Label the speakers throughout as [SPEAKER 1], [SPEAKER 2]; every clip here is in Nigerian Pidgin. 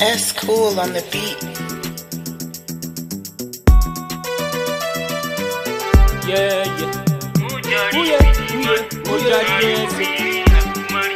[SPEAKER 1] S cool on the beat.
[SPEAKER 2] Yeah, yeah. Ooh, yeah, ooh, yeah, ooh, yeah, yes.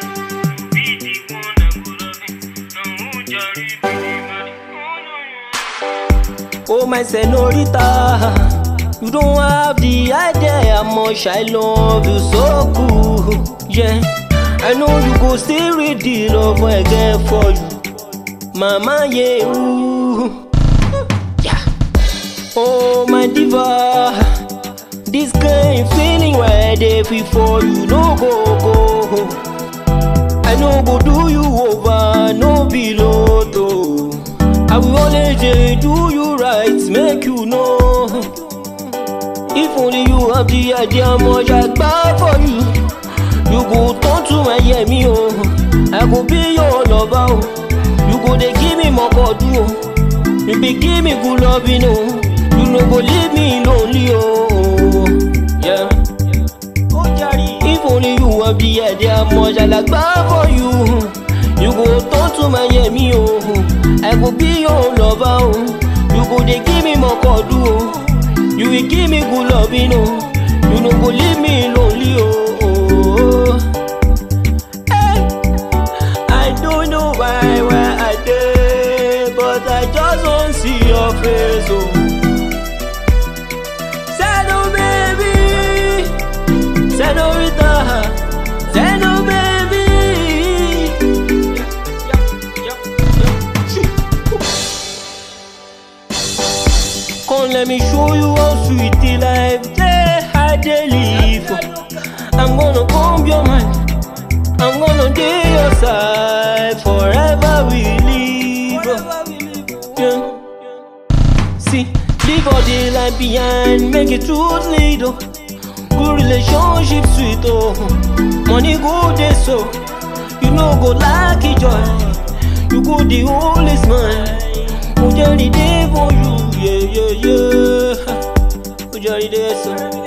[SPEAKER 2] Oh my senorita, you don't have the idea how much I love you so cool. Yeah, I know you go still read the love I get for you, mama. Yeah, ooh. yeah. Oh my diva, this kind feeling where they feel for you no go go. I no go do you over, no below though. I will always dey do you right, make you know. If only you have the idea how much I gbà for you, you go turn to my yemi o. I go be your lover o. You go dey give me mokodu o. You be give me good loving o. You no go leave me lonely o. Yeah. If only you have the idea how much I like gbà for you. You go turn to my yemi o. I go be your lover o. You go dey give me mokodu o. You will give me good loving o. You no go leave me lonely o. Hey, I don't know why where I dey, but I just wan see your face o. Sado baby, senorita, Sado baby. Come let me show you how sweet the life dey I dey live. I'm gonna comb your mind. I'm gonna dey your side forever we live. Yeah. See, leave all the life behind, make it truth lead. Oh. Good relationship sweet oh. Money go dey so, you no go like it joy. You go the only smile. Ojari dey for you, yeah yeah yeah. Ojari dey so.